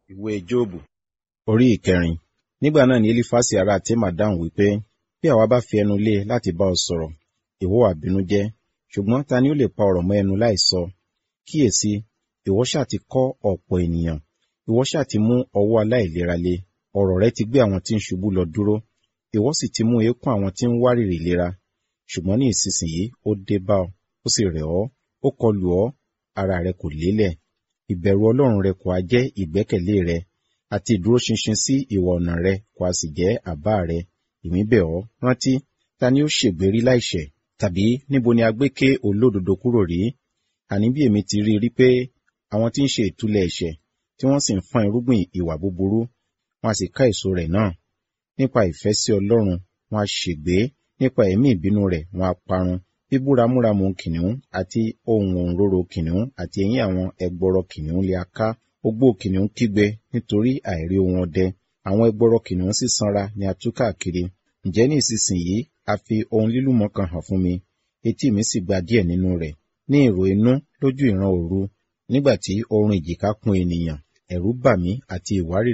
ìwé jóòbù orí ìkẹrin nígbà náà ni elifasi ará tema dáhùn wípé bí àwa bá fi ẹnu lé e láti bá ọ sọ̀rọ̀ ìwọ wá bínú jẹ́ ṣùgbọ́n ta ni ó lè pa ọ̀rọ̀ mọ́ ẹnu láìsọ kíyèsí ìwọ ṣáà ti kọ́ ọ̀pọ̀ ènìyàn ìwọ ṣáà ti mú ọwọ́ aláìlera le ọ̀rọ̀ rẹ ti gbé àwọn tí ń ṣubú lọ dúró ìwọ sì ti mú eékún àwọn tí ń wárìrì ìlera ṣùgbọ́n ní ìsinsìnyí ó dé bá ọ ó sì rẹ̀ ọ́ ó kọlù ọ́ ara rẹ kò lélẹ̀ ìbẹ̀rù ọlọ́run rẹ kò á jẹ́ ìgbẹ́kẹ̀lé rẹ àti ìdúróṣinṣin sí ìwà ọ̀nà rẹ kò á sì jẹ́ àbá rẹ èmi bẹ̀ ọ́ rántí ta ni ó ṣègbérí láìṣẹ̀ tàbí níbo ni a gbé ké olódodo kúrò rí àní bí èmi ti rí rí pé àwọn tí ń ṣe ìtúlẹ̀ ẹ̀ṣẹ̀ tí wọ́n sì ń fọ́n irúgbìn ìwà búburú wọn a sì ká èso rẹ̀ náà nípa ìfẹ́ sí ọlọ́run wọn a ṣègbé nípa ẹ̀mí ìbínú rẹ̀ wọn a parun bíbúramúramù kìnìún àti ohun òǹrorò kìnìún àti eyín àwọn ẹgbọrọ kìnìún lè aká ogbó kìnìún kígbe nítorí àìrí ohun ọdẹ àwọn ẹgbọrọ kìnìún sì sanra ni a tú káàkiri ǹjẹ́ ní ìsinsìnyí a fi ohun lílùmọ́ kan hàn fún mi etí mi sì gba díẹ̀ nínú rẹ̀ ní ìró inú lójú ìran òru nígbà tí oorun ìjìká kún ènìyàn ẹ̀rù bà mí àti ìwárìrì